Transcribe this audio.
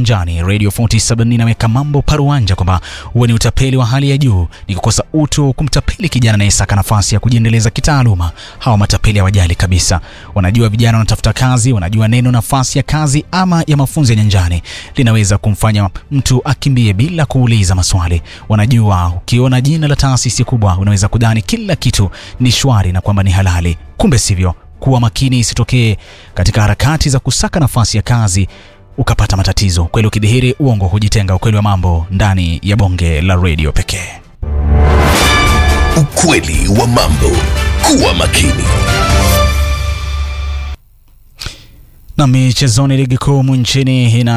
nyanjani. Radio 47 inaweka mambo paruanja kwamba huwe ni utapeli wa hali ya juu, ni kukosa utu kumtapeli kijana anayesaka nafasi ya kujiendeleza kitaaluma. Hawa matapeli hawajali kabisa, wanajua vijana wanatafuta kazi, wanajua neno nafasi ya kazi ama ya mafunzo ya nyanjani linaweza kumfanya mtu akimbie bila kuuliza maswali. Wanajua ukiona jina la taasisi kubwa unaweza kudhani kila kitu ni shwari na kwamba ni halali, kumbe sivyo. Kuwa makini isitokee katika harakati za kusaka nafasi ya kazi ukapata matatizo. Ukweli ukidhihiri, uongo hujitenga. Ukweli wa mambo ndani ya bonge la redio pekee. Ukweli wa mambo. Kuwa makini. Na michezoni, ligi kuu nchini ina